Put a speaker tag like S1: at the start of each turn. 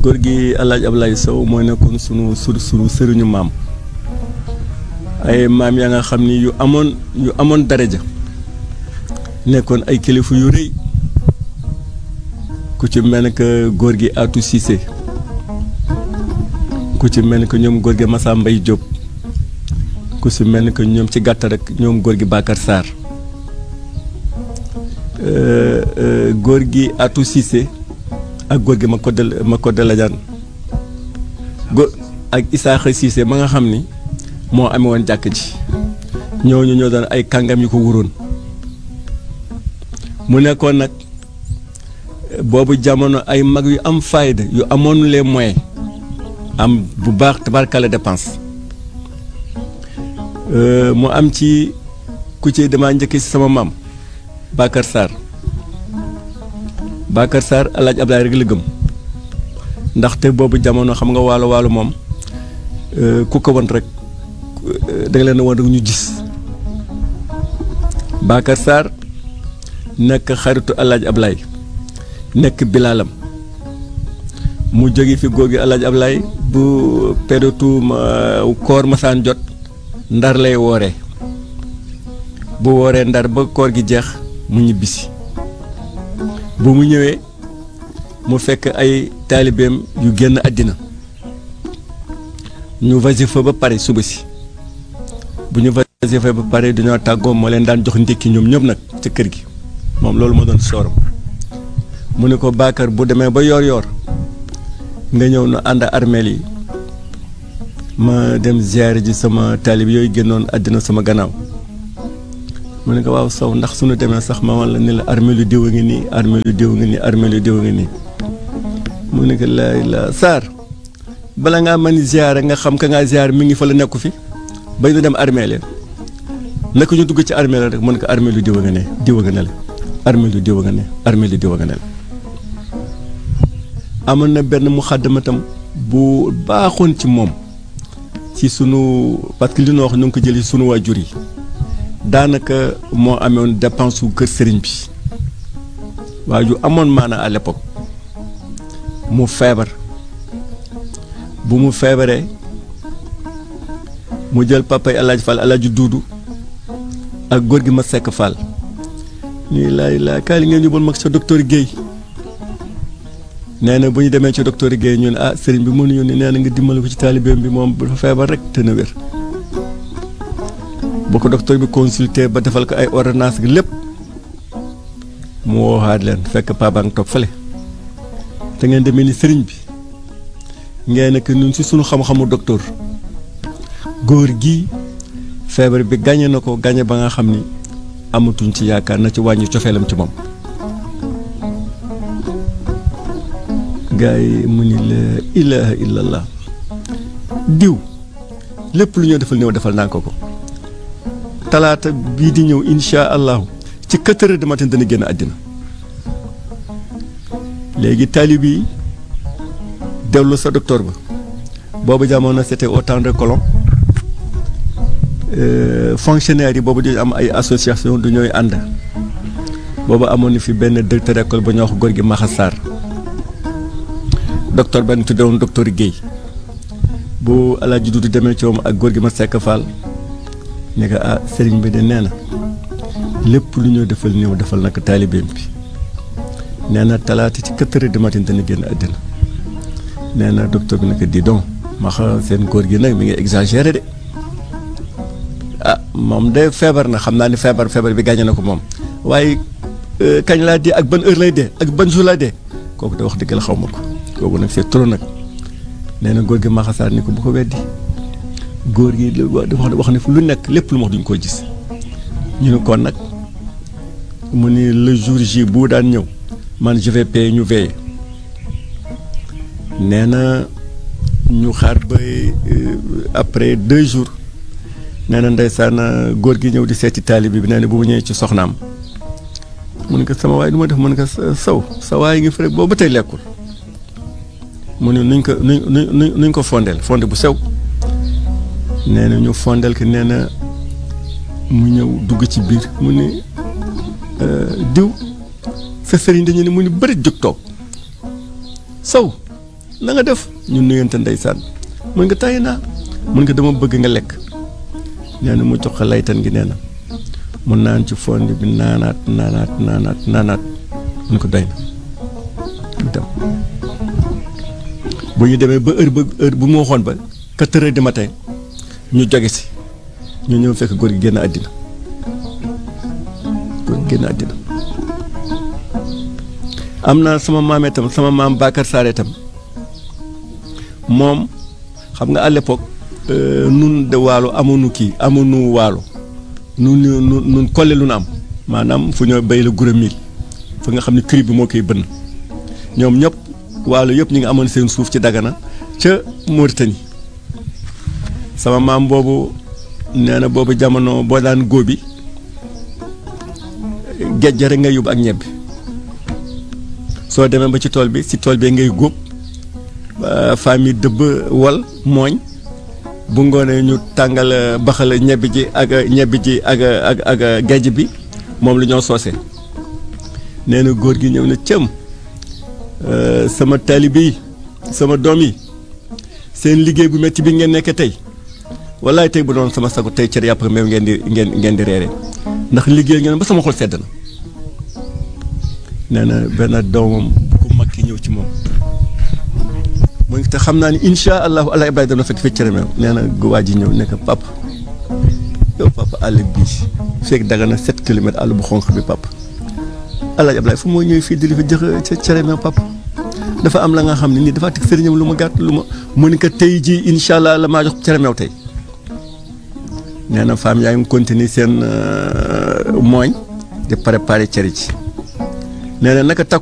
S1: góor gi El Hadj Abdoulaye Sow moo nekkoon sunu sur sunu sëriñu maam ay maam yaa nga xam ni yu amoon yu amoon daraja nekkoon ay kilifa yu rëy ku ci mel ne que góor gi Atou Cissé ku ci mel ni que ñoom góor gi Massa Mbaye Diop ku ci mel ni que ñoom ci gàttal rek ñoom góor gi Bakar Sarr góor gi Atou Cissé ak góor gi ma ko del ma ko delajaan góor ak Isaaxa Cissé ma nga xam ni moo amee woon jàkk ji ñooñu ñoo doon ay kàngam yu ko wuroon mu nekkoon nag boobu jamono ay mag yu am fayda yu amoon les moyens am bu baax tabarkale dépense mu am ci ku ci damaa njëkk si sama maam Bakar Sarr Bakar Sarr El Hadj Abdoulaye rek la gëm ndaxte boobu jamono xam nga waalo waalo moom ku ko won rek da nga leen woon rek ñu gis Bakar Sarr nekk xaritu El Hadj Abdoulaye nekk bilaalam mu jóge fi góor gi El Hadj Abdoulaye bu période koor masaan jot ndar lay wooree bu wooree ndar ba koor gi jeex mu ñibbisi bu mu ñëwee mu fekk ay taalibeem yu génn àddina ñu wasifa ba pare suba si bu ñu wasifa ba pare dañoo tàggoo moo leen daan jox ndékki ñoom ñëpp nag ca kër gi moom loolu moo doon sooram mu ne ko Bakar bu demee ba yoor yoor nga ñëw nu ànd armeel yi ma dem ziyaare ji sama taalib yooyu génnoon àddina sama gannaaw mu ne ko waaw Sow ndax suñu demee sax ma wan la ni la armeelu diw a ngi nii armeelu diw a ngi nii armeelu diw a ngi nii mu ne ko laay la Sarr bala ngaa mën ziyaare nga xam ka ngaa ziyaare mi ngi fa la nekku fi bay nu dem armeel ya naka ñu dugg ci armeel rek mu ne ko armeelu diw a nga ne diw a nga ne la armeelu diw a nga ne armeelu diw a nga ne la amoon na benn mu xàddamatam bu baaxoon ci moom ci sunu parce que li ñu wax ñu ngi ko jëlee sunu waajur yi daanaka moo amoon dépense su kër sëriñ bi waa ju amoon maana à l'époque mu feebar bu mu feebaree mu jël papa yi Alaaji Fall Alaaji Duudu ak góor gi ma sekk Fall ñuy laay laa kaay li ngeen yóbbul mag sa docteur Guèye nee na bu ñu demee ci docteur Guèye ñu ne ah sëriñ bi mënuñu ne nee na nga dimbali ko ci taalibeem bi moom dafa feebar rek te na wér bu ko docteur bi consulté ba defal ko ay ordonnance gi lépp mu woowaat leen fekk papa nga toog fële te ngeen demee ni sëriñ bi ngeen nekk ñun si sunu xam-xamu docteur góor gi feebar bi gañe na ko gañe ba nga xam ni amatuñ ci yaakaar na ci wàññi cofeelam ci moom gaa yi mu ni la ilaha illallah diw lépp lu ñoo defal néew defal naa ko ko talaata bii di ñëw insha allahu ci quatre heures du matin dana génn àddina léegi taalib yi dellu sa docteur ba boobu jamono c'était au temps de colon fonctionnaires yi boobu dañu am ay association du ñooy ànd boobu amoon na fi benn directeur école ba ñoo wax góor gi Maxa Sarr docteur benn tudde woon docteur Guèye bu alaaji Dudu demee ci moom ak góor gi ma sekk Fall ne ko ah sëriñ bi de nee na lépp lu ñoo defal néew defal nag taalibeem bi nee na talaata ci quatre heures du matin dana génn àddina nee na docteur bi nag di donc ma xam seen góor gi nag mi ngi exagéré de ah moom de feebar na xam naa ni feebar feebar bi gàññe na ko moom waaye kañ laa dee ak ban heure lay dee ak ban jour laa dee kooku de wax dëgg la xaw ma ko kooku nag c'est trop nag nee na góor gi maxasaar ni ko bu ko weddi góor gi wax wax ne fu lu nekk lépp lu ma wax duñ ko gis ñu ne kon nag mu ni le jour J bu daan ñëw man je vais payer ñu veiller nee na ñu xaar ba après deux jours nee na ndeysaan góor gi ñëw di seeti taalibe bi nee na bu mu ñëwee ci soxnaam mu ne ko sama waay du ma def mu ne ko saw sa waay ngi fi rek boobu ba tey lekkul mu ne nuñ ko nuñ nuñ nuñ ko fondeel fonde bu sew nee na ñu fondeel ko nee na mu ñëw dugg ci biir mu ne diw sa sëriñ dañu ne mu ni bëri jóg toog saw na nga def ñu nuyante ndeysaan mun nga tàyyi naa mun nga dama bëgg nga lekk nee na mu jox ko laytan gi nee na mu naan ci fond bi naanaat naanaat naanaat naanaat mun ko doy na mu dem bu ñu demee ba heure ba heure bu mu waxoon ba quatre heures du matin ñu joge si ñu ñëw fekk góor gi génn àddina góor gi génn àddina am na sama maam itam sama maam Bakar Saare itam moom xam nga à l'époque nun de waalo amuñu kii amuñu waalo nun nun nun kolle lu nu am maanaam fu ñoo béy la gura mil fa nga xam ne kër bi moo koy bënn ñoom ñëpp waalo yëpp ñu ngi amoon seen suuf ci Dagana ca Mauritanie sama maam boobu nee na boobu jamono boo daan góobi géej rek ngay yóbbu ak ñebbi soo demee ba ci tool bi si tool bi ngay góob famille dëbb wal mooñ bu ngoonee ñu tàngal baxal ñebbi ji ak ñebbi ji ak ak ak géej bi moom lu ñoo soose nee na góor gi ñëw na cëm sama taalibe yi sama doom yi seen liggéey bu metti bi ngeen nekk tey wallaay tey bu doon sama sago tey cër yàpp meew ngeen di ngeen ngeen di reere ndax liggéey ngeen ba sama xol sedd na nee na benn doomam ku mag ki ñëw ci moom mu ngi te xam naa ni incha allahu allah ibrahima dana fekk fekk cere meew nee na waa ji ñëw nekk papa yow papa àll bii fekk daga na sept kilomètres àll bu xonq bi papa allah ibrahima fu moo ñëw fii di li fi jox cere meew papa dafa am la nga xam ne nii dafa teg sëriñam lu ma gàtt lu ma mu ni ko tey jii incha allah la maa jox cere meew tey nee na femme yaa ngi continuer seen mooñ di préparer cere ji nee na naka takk